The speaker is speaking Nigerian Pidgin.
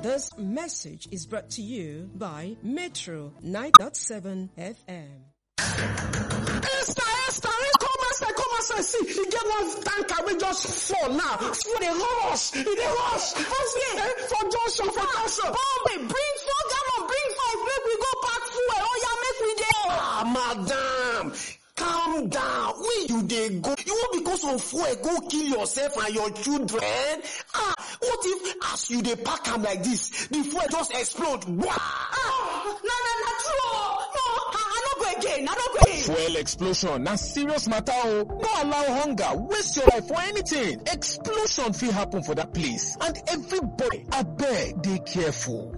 This message is brought to you by Metro 9.7 FM. Esther, Esther, come outside, come outside. See, e get one tanker wey just fall now. Fuel dey rush, e dey rush. Eh, For junction, for junction. Bombe, bring four gallon, bring five, make we go pack fuel. Oh yeah, make we dey. Ah, madam, calm down. Where you dey go? You wan because of fuel go kill yourself and your children? Ah, what if as you dey pack am like this, the fuel just explode? Wah! Ah, na na na true. oh. No, I, I no go again. I no go again. Fuel explosion na serious matter o. No allow hunger waste your life for anything. Explosion fit happen for that place and everybody abeg dey careful.